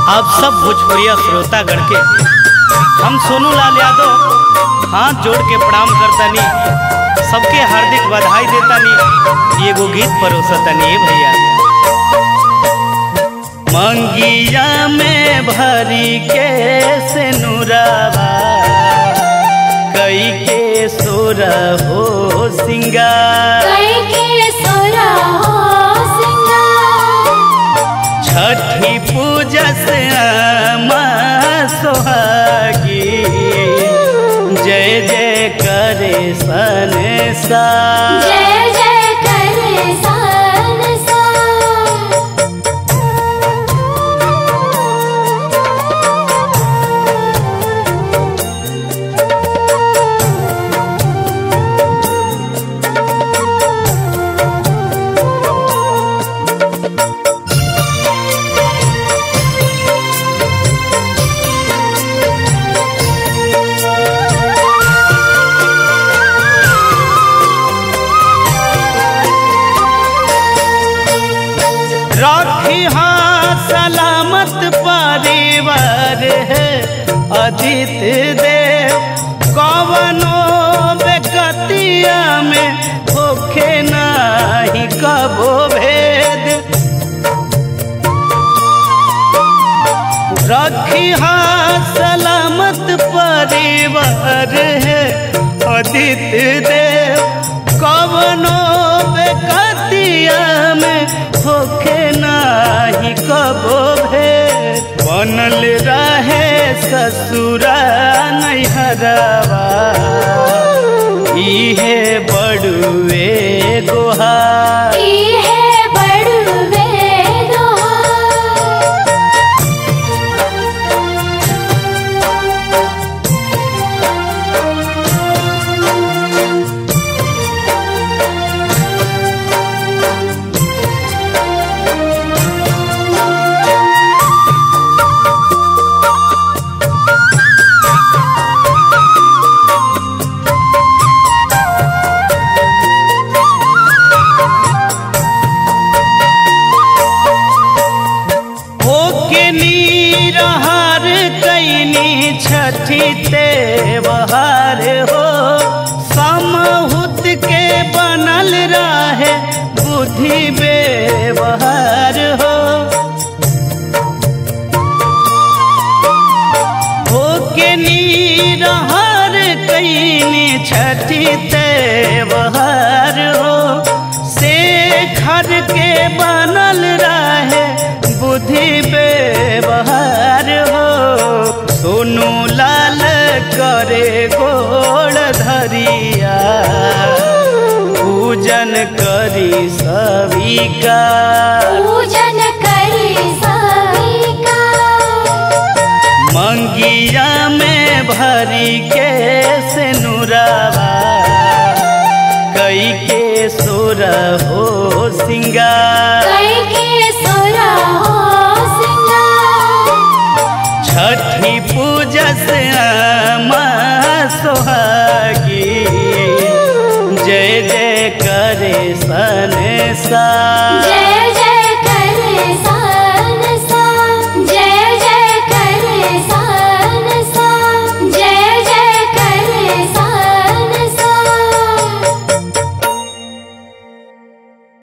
आप सब भोजपुरिया श्रोतागण के हम सोनू लाल यादव हाथ जोड़ के प्रणाम करतानी सबके हार्दिक बधाई देतानी एगो गीत परोसतानी ए भैया मंगिया में भरी के से नुरावा कई के सोर हो सिंगार कई के सोरा हो सिंगार छठी पूजा से आमा सोहागी जय जय करे संसार जय जय करे संसार राखी हाँ सलामत परिवार है अदित देव कवनो बेकतिया में होखे नाही कबो भेद रखी हाँ सलामत परिवार है अदित देव कवनो बेकतिया में होखे नाही कबो भेद बनल रहे ससुरा नैहरवा इहे बड़ुए गोहार ई है बड़ुए दोहार होके नीरहार कैनी छठी तेवहार हो समहुत के बनल रहे बुद्धि व्यवहार हो होके नीरहार कैनी छठी तेवहार हो से घर के बनल रहे बुद्धि व्यवहार हो सोनू लाल करे गोड़ धरिया पूजन करी सविका पूजन करी सविका मंगिया में भरी के से नुरावा कई के सोर हो सिंगार